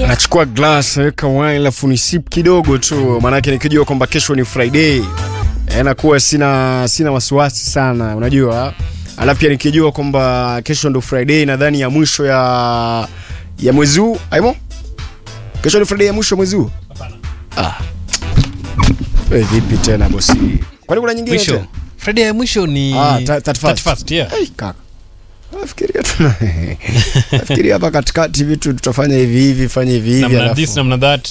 nachukua glass naweka wine alafu ni sip kidogo tu maanake nikijua kwamba kesho ni friday eh, nakuwa sina sina wasiwasi sana unajua alafu pia nikijua kwamba kesho ndo friday nadhani ya mwisho ya ya mwezi huu aimo kesho ni friday ya mwisho ya mwezi huu ah. Eh, vipi tena bosi kwani kuna nyingine mwisho tena? friday ya mwisho ni Ah, ta- 31st. 31st, yeah. Ai, kaka nafikiria tuna nafikiria hapa katikati vitu tutafanya hivi hivi fanya hivi hivi namna alafu this namna that